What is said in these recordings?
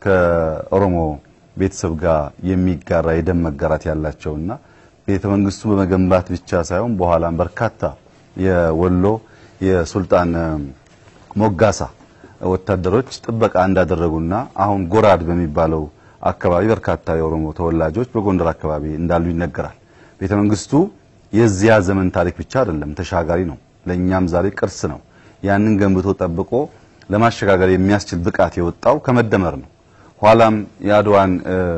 ከኦሮሞ ቤተሰብ ጋር የሚጋራ የደም መጋራት ያላቸውና ቤተ መንግስቱ በመገንባት ብቻ ሳይሆን በኋላም በርካታ የወሎ የሱልጣን ሞጋሳ ወታደሮች ጥበቃ እንዳደረጉና አሁን ጎራድ በሚባለው አካባቢ በርካታ የኦሮሞ ተወላጆች በጎንደር አካባቢ እንዳሉ ይነገራል። ቤተ መንግስቱ የዚያ ዘመን ታሪክ ብቻ አይደለም፣ ተሻጋሪ ነው። ለኛም ዛሬ ቅርስ ነው። ያንን ገንብቶ ጠብቆ ለማሸጋገር የሚያስችል ብቃት የወጣው ከመደመር ነው። ኋላም የአድዋን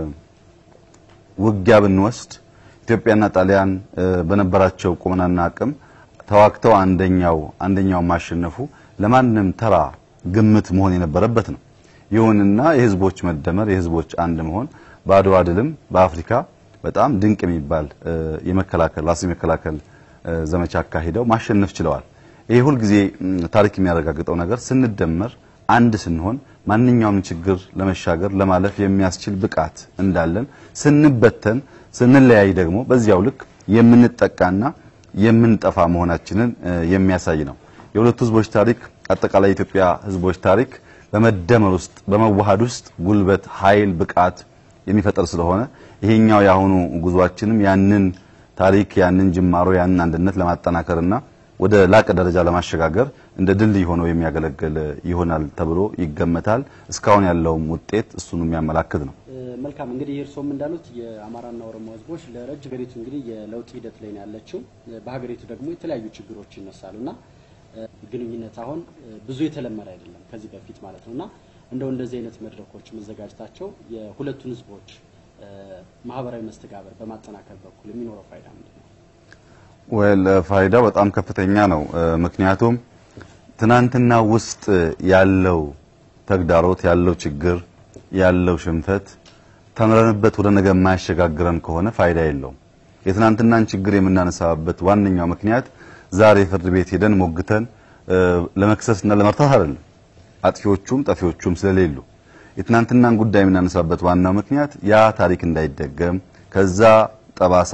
ውጊያ ብንወስድ ኢትዮጵያና ጣሊያን በነበራቸው ቁመናና አቅም ተዋግተው አንደኛው አንደኛው ማሸነፉ ለማንም ተራ ግምት መሆን የነበረበት ነው። ይሁንና የህዝቦች መደመር የህዝቦች አንድ መሆን በአድዋ ድልም በአፍሪካ በጣም ድንቅ የሚባል የመከላከል ራስ የመከላከል ዘመቻ አካሂደው ማሸነፍ ችለዋል። ይሄ ሁልጊዜ ታሪክ የሚያረጋግጠው ነገር ስንደመር አንድ ስንሆን ማንኛውንም ችግር ለመሻገር ለማለፍ የሚያስችል ብቃት እንዳለን፣ ስንበተን ስንለያይ ደግሞ በዚያው ልክ የምንጠቃና የምንጠፋ መሆናችንን የሚያሳይ ነው። የሁለቱ ህዝቦች ታሪክ አጠቃላይ የኢትዮጵያ ህዝቦች ታሪክ በመደመር ውስጥ በመዋሃድ ውስጥ ጉልበት፣ ኃይል፣ ብቃት የሚፈጠር ስለሆነ ይሄኛው የአሁኑ ጉዟችንም ያንን ታሪክ ያንን ጅማሮ ያንን አንድነት ለማጠናከርና ወደ ላቀ ደረጃ ለማሸጋገር እንደ ድልድይ ሆኖ የሚያገለግል ይሆናል ተብሎ ይገመታል። እስካሁን ያለውም ውጤት እሱን የሚያመላክት ነው። መልካም እንግዲህ እርስዎም እንዳሉት የአማራና ኦሮሞ ህዝቦች ለረጅም ሀገሪቱ እንግዲህ የለውጥ ሂደት ላይ ነው ያለችው። በሀገሪቱ ደግሞ የተለያዩ ችግሮች ይነሳሉና ግንኙነት አሁን ብዙ የተለመደ አይደለም ከዚህ በፊት ማለት ነውና እንደው እንደዚህ አይነት መድረኮች መዘጋጀታቸው የሁለቱን ህዝቦች ማህበራዊ መስተጋበር በማጠናከር በኩል የሚኖረው ፋይዳ ምንድን ነው? ወል ፋይዳው በጣም ከፍተኛ ነው። ምክንያቱም ትናንትና ውስጥ ያለው ተግዳሮት ያለው ችግር ያለው ሽንፈት ተምረንበት ወደ ነገ የማያሸጋግረን ከሆነ ፋይዳ የለውም። የትናንትናን ችግር የምናነሳበት ዋነኛው ምክንያት ዛሬ ፍርድ ቤት ሄደን ሞግተን ለመክሰስና ለመርታት አይደለም። አጥፊዎቹም ጠፊዎቹም ስለሌሉ የትናንትናን ጉዳይ የምናነሳበት ዋናው ምክንያት ያ ታሪክ እንዳይደገም ከዛ ጠባሳ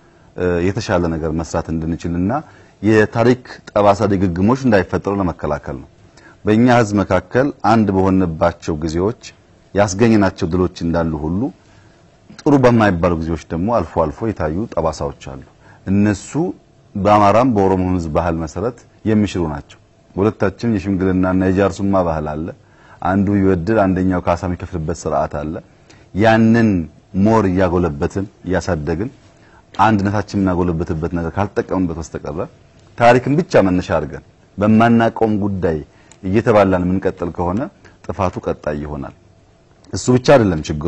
የተሻለ ነገር መስራት እንድንችልና የታሪክ ጠባሳ ድግግሞች እንዳይፈጠሩ ለመከላከል ነው። በእኛ ህዝብ መካከል አንድ በሆነባቸው ጊዜዎች ያስገኘናቸው ድሎች እንዳሉ ሁሉ ጥሩ በማይባሉ ጊዜዎች ደግሞ አልፎ አልፎ የታዩ ጠባሳዎች አሉ። እነሱ በአማራም በኦሮሞ ህዝብ ባህል መሰረት የሚሽሩ ናቸው። በሁለታችን የሽምግልናና የጃርሱማ ባህል አለ። አንዱ ይወድል አንደኛው ካሳ የሚከፍልበት ስርዓት አለ። ያንን ሞር እያጎለበትን እያሳደግን አንድነታችን የምናጎለበትበት ነገር ካልተጠቀምንበት በስተቀረ ታሪክን ብቻ መነሻ አድርገን በማናቀውም ጉዳይ እየተባላን የምንቀጥል ከሆነ ጥፋቱ ቀጣይ ይሆናል። እሱ ብቻ አይደለም ችግሩ።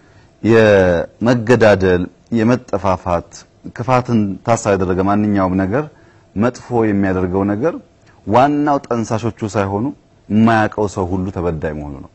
የመገዳደል የመጠፋፋት ክፋትን ታሳቢ ያደረገ ማንኛውም ነገር መጥፎ የሚያደርገው ነገር ዋናው ጠንሳሾቹ ሳይሆኑ የማያውቀው ሰው ሁሉ ተበዳይ መሆኑ ነው።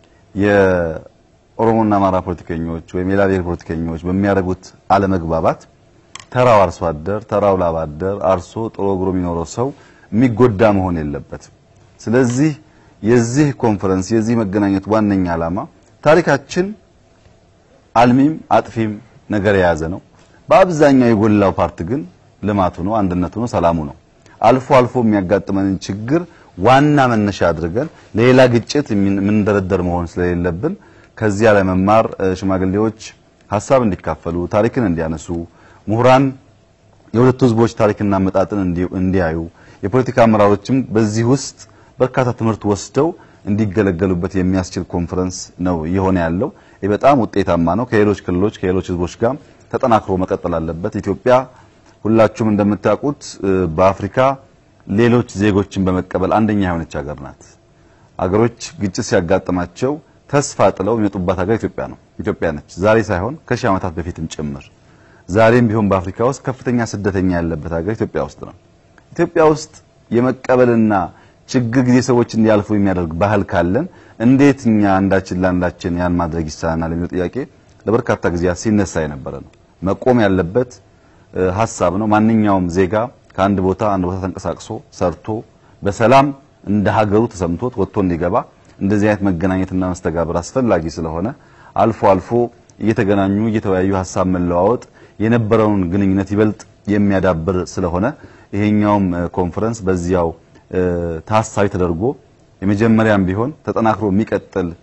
የኦሮሞና አማራ ፖለቲከኞች ወይም የሌላ ብሔር ፖለቲከኞች በሚያደርጉት አለመግባባት ተራው አርሶ አደር ተራው ላብ አደር አርሶ ጥሮ ግሮ የሚኖረው ሰው የሚጎዳ መሆን የለበትም። ስለዚህ የዚህ ኮንፈረንስ የዚህ መገናኘት ዋነኛ ዓላማ ታሪካችን አልሚም አጥፊም ነገር የያዘ ነው። በአብዛኛው የጎላው ፓርት ግን ልማቱ ነው፣ አንድነቱ ነው፣ ሰላሙ ነው። አልፎ አልፎ የሚያጋጥመንን ችግር ዋና መነሻ አድርገን ለሌላ ግጭት የምንደረደር መሆን ስለሌለብን ከዚያ ላይ መማር ሽማግሌዎች ሀሳብ እንዲካፈሉ ታሪክን እንዲያነሱ ምሁራን የሁለቱ ህዝቦች ታሪክና አመጣጥን እንዲያዩ የፖለቲካ አመራሮችም በዚህ ውስጥ በርካታ ትምህርት ወስደው እንዲገለገሉበት የሚያስችል ኮንፈረንስ ነው እየሆነ ያለው። ይህ በጣም ውጤታማ ነው። ከሌሎች ክልሎች ከሌሎች ህዝቦች ጋር ተጠናክሮ መቀጠል አለበት። ኢትዮጵያ ሁላችሁም እንደምታውቁት በአፍሪካ ሌሎች ዜጎችን በመቀበል አንደኛ የሆነች ሀገር ናት። አገሮች ግጭት ሲያጋጥማቸው ተስፋ ጥለው የሚመጡባት ሀገር ኢትዮጵያ ነው ኢትዮጵያ ነች። ዛሬ ሳይሆን ከሺህ ዓመታት በፊትም ጭምር ዛሬም ቢሆን በአፍሪካ ውስጥ ከፍተኛ ስደተኛ ያለበት ሀገር ኢትዮጵያ ውስጥ ነው። ኢትዮጵያ ውስጥ የመቀበልና ችግር ጊዜ ሰዎች እንዲያልፉ የሚያደርግ ባህል ካለን እንዴት እኛ አንዳችን ለአንዳችን ያን ማድረግ ይሳናል የሚለው ጥያቄ ለበርካታ ጊዜያት ሲነሳ የነበረ ነው። መቆም ያለበት ሀሳብ ነው። ማንኛውም ዜጋ ከአንድ ቦታ አንድ ቦታ ተንቀሳቅሶ ሰርቶ በሰላም እንደ ሀገሩ ተሰምቶት ወጥቶ እንዲገባ እንደዚህ አይነት መገናኘትና መስተጋብር አስፈላጊ ስለሆነ አልፎ አልፎ እየተገናኙ እየተወያዩ ሀሳብ መለዋወጥ የነበረውን ግንኙነት ይበልጥ የሚያዳብር ስለሆነ ይሄኛውም ኮንፈረንስ በዚያው ታሳቢ ተደርጎ የመጀመሪያም ቢሆን ተጠናክሮ የሚቀጥል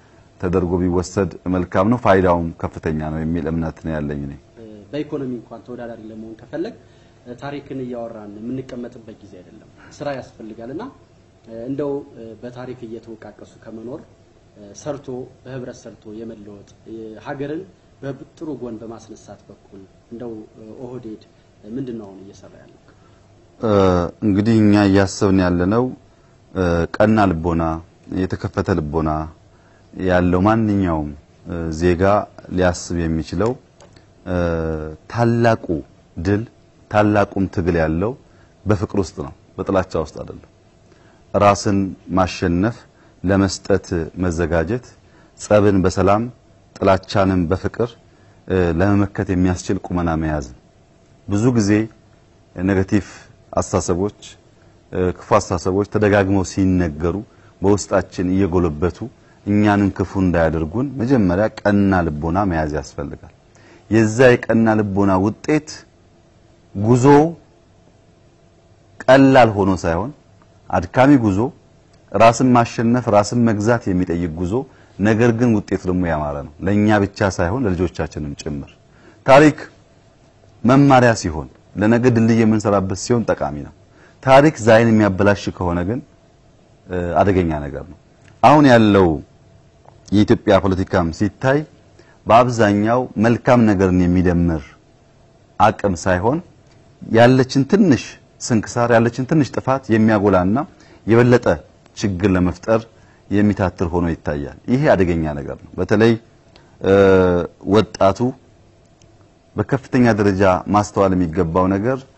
ተደርጎ ቢወሰድ መልካም ነው፣ ፋይዳውም ከፍተኛ ነው የሚል እምነት ነው ያለኝ እኔ። በኢኮኖሚ እንኳን ተወዳዳሪ ለመሆን ከፈለግ ታሪክን እያወራን የምንቀመጥበት ጊዜ አይደለም። ስራ ያስፈልጋልና እንደው በታሪክ እየተወቃቀሱ ከመኖር ሰርቶ በህብረት ሰርቶ የመለወጥ ሀገርን በጥሩ ጎን በማስነሳት በኩል እንደው ኦህዴድ ምንድን ነው አሁን እየሰራ ያለው? እንግዲህ እኛ እያሰብን ያለነው ቀና ልቦና፣ የተከፈተ ልቦና ያለው ማንኛውም ዜጋ ሊያስብ የሚችለው ታላቁ ድል ታላቁም ትግል ያለው በፍቅር ውስጥ ነው፣ በጥላቻ ውስጥ አይደለም። ራስን ማሸነፍ፣ ለመስጠት መዘጋጀት፣ ጸብን በሰላም ጥላቻንም በፍቅር ለመመከት የሚያስችል ቁመና መያዝ። ብዙ ጊዜ ኔጋቲቭ አስተሳሰቦች፣ ክፉ አስተሳሰቦች ተደጋግመው ሲነገሩ በውስጣችን እየጎለበቱ እኛንም ክፉ እንዳያደርጉን መጀመሪያ ቀና ልቦና መያዝ ያስፈልጋል። የዛ የቀና ልቦና ውጤት ጉዞ ቀላል ሆኖ ሳይሆን አድካሚ ጉዞ፣ ራስን ማሸነፍ፣ ራስን መግዛት የሚጠይቅ ጉዞ፣ ነገር ግን ውጤቱ ደግሞ ያማረ ነው። ለኛ ብቻ ሳይሆን ለልጆቻችንም ጭምር። ታሪክ መማሪያ ሲሆን፣ ለነገ ድልድይ የምንሰራበት ሲሆን ጠቃሚ ነው። ታሪክ ዛይን የሚያበላሽ ከሆነ ግን አደገኛ ነገር ነው። አሁን ያለው የኢትዮጵያ ፖለቲካም ሲታይ በአብዛኛው መልካም ነገርን የሚደምር አቅም ሳይሆን ያለችን ትንሽ ስንክሳር ያለችን ትንሽ ጥፋት የሚያጎላና የበለጠ ችግር ለመፍጠር የሚታትር ሆኖ ይታያል። ይሄ አደገኛ ነገር ነው። በተለይ ወጣቱ በከፍተኛ ደረጃ ማስተዋል የሚገባው ነገር